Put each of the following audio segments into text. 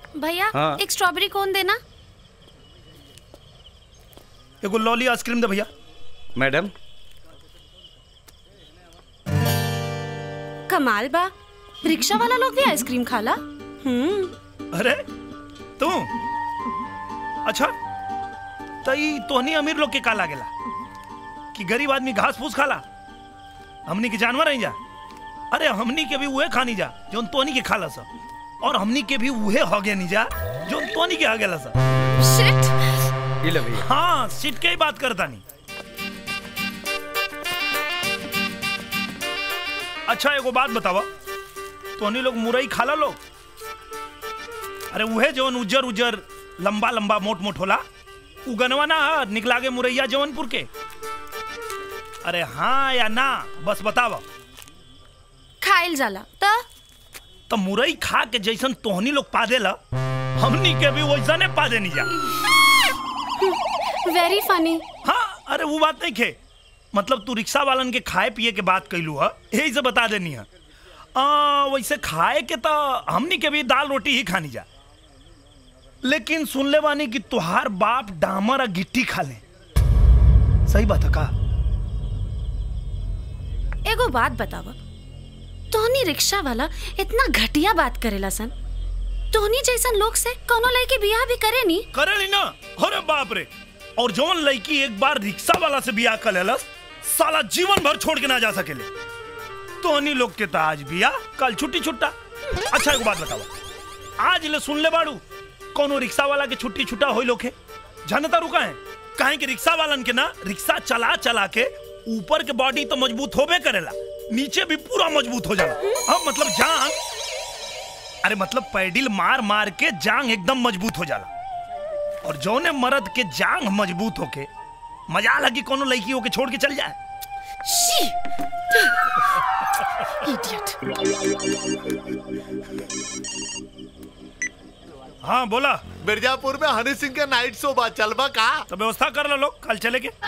भैया हाँ। एक स्ट्रॉबेरी कोन देना एगो लॉली आइसक्रीम दे भैया मैडम कमाल बा रिक्शा वाला लोग भी आइसक्रीम खाला हम्म अरे तू अच्छा तई तोहनी अमीर लोग के का लागेला कि गरीब आदमी घास फूस खाला हमनी के जानवर हैं जा अरे हमनी के भी उहे खानी जा जोन तोहनी के खाला सा और हमनी के भी उहे हगे नहीं जा जोन तोहनी के हगेला सा शिट ये ले भैया हाँ सीट के ही बात करता नहीं अच्छा एगो बात बतावा तोहनी लोग मुरई खाला लोग अरे उहे जवन उज्जर उज्जर लंबा लंबा मोट मोट होला उ गनवा ना ह, निकला के मुरैया जवनपुर के अरे हाँ या ना बस बतावा खाइल जाला त तो मुरई खा के जैसन तोहनी लोग पा देला हमनी के भी वैसने पा देनी जा वेरी फनी हाँ अरे वो बात नहीं खे मतलब तू रिक्शा वालन के खाए पिए के बात कैलू है यही से बता देनी है आ, वैसे खाए के तो हमनी के भी दाल रोटी ही खानी जा लेकिन सुन ले बानी कि तुहार बाप डामर और गिट्टी खा ले सही बात है का एगो बात बतावा तोहनी रिक्शा वाला इतना घटिया बात करेला सन तोहनी जैसन लोग से कोनो लड़की बियाह भी करे नी करे ली ना अरे बाप रे और जौन लड़की एक बार रिक्शा वाला से बियाह कर लेलस साला जीवन भर छोड़ के ना जा सकेले तोहनी लोग के तो आज बियाह कल छुट्टी छुट्टा अच्छा एक बात बतावा आज ले सुन ले बाड़ू कोनो रिक्शा वाला के छुट्टी छुट्टा होई लोग है जानता रुका है काहे कि रिक्शा वालन के ना रिक्शा चला चला के ऊपर के बॉडी तो मजबूत होबे करेला नीचे भी पूरा मजबूत हो जाला हाँ मतलब जांग अरे मतलब पैडिल मार मार के जांग एकदम मजबूत हो जाला और जौने मर्द के जांग मजबूत होके मजा लगी कोनो लड़की होके छोड़ के चल जाए शी इडियट हाँ बोला मिर्जापुर में हनी सिंह के नाइट शो बा चलबा का तो व्यवस्था कर लो लोग कल चले के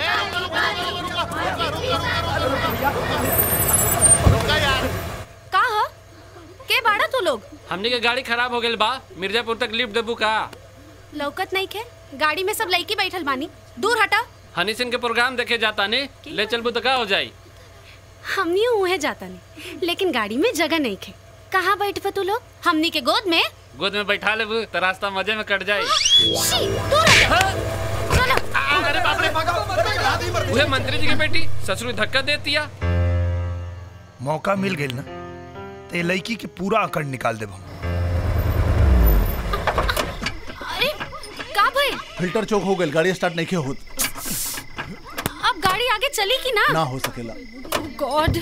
रुका यार का ह के बाड़ा तू लोग हमनी के गाड़ी खराब हो गइल बा मिर्जापुर तक लिफ्ट देबू का लौकत नहीं खे गाड़ी में सब लड़की बैठल बानी दूर हटा हनी सिंह के प्रोग्राम देखे जाता ने ले चलबू तो का हो जाई हमनी उहे जाता नहीं लेकिन गाड़ी में जगह नहीं खे कहाँ बैठबे तू लोग हमनी के गोद में गोद में बैठा लेबू तो रास्ता मजे में कट जाई शी दूर हटा चलो अरे बाप रे उहे मंत्री जी की बेटी ससुर धक्का देतिया मौका मिल गई ना तो ये लड़की के पूरा अकड़ निकाल देब हम अरे का भाई फिल्टर चौक हो गई गाड़ी स्टार्ट नहीं होत अब गाड़ी आगे चली कि ना ना हो सकेला गॉड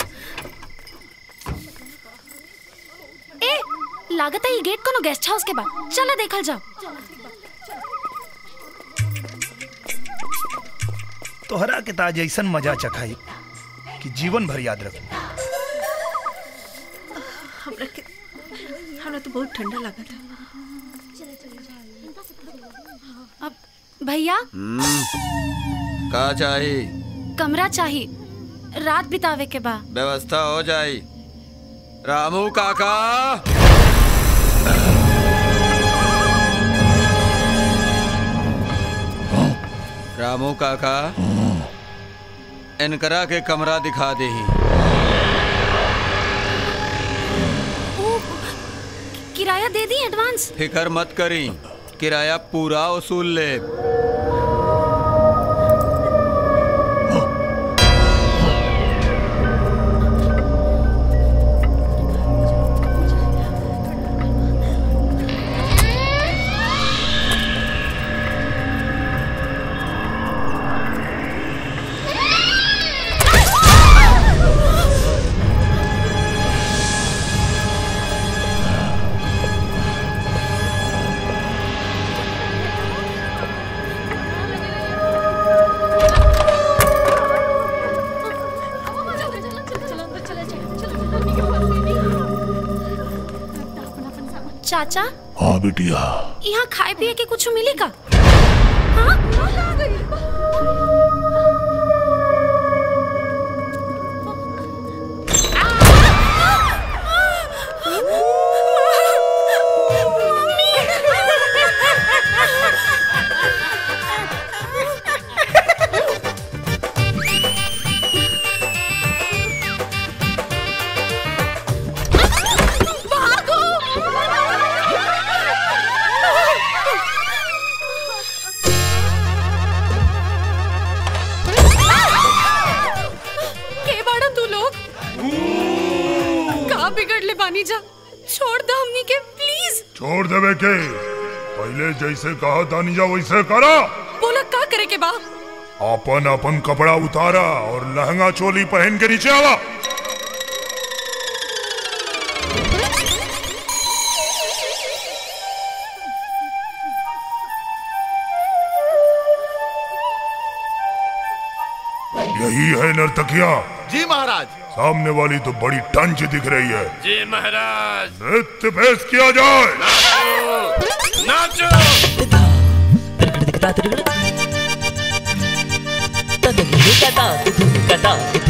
ए लागत है ये गेट कोनो गेस्ट हाउस के बा चलो देखल जाओ तोहरा के ताज ऐसन मजा चखाई कि जीवन भर याद रख हमरा के हमरा तो बहुत ठंडा लगा था अब भैया का चाही कमरा चाहिए रात बितावे के बा व्यवस्था हो जाई रामू काका रामू काका इनकरा के कमरा दिखा दे ओ, किराया दे दी एडवांस फिकर मत करी किराया पूरा वसूल ले चाचा हाँ बिटिया यहाँ खाए पिए के कुछ मिली का हाँ? मम्मी! छोड़ देवे के पहले जैसे कहा तानिजा वैसे करा बोला का करे के बा अपन अपन कपड़ा उतारा और लहंगा चोली पहन के नीचे आवा यही है नर्तकिया जी महाराज सामने वाली तो बड़ी टंच दिख रही है जी महाराज नृत्य पेश किया जाए नाचो Kata,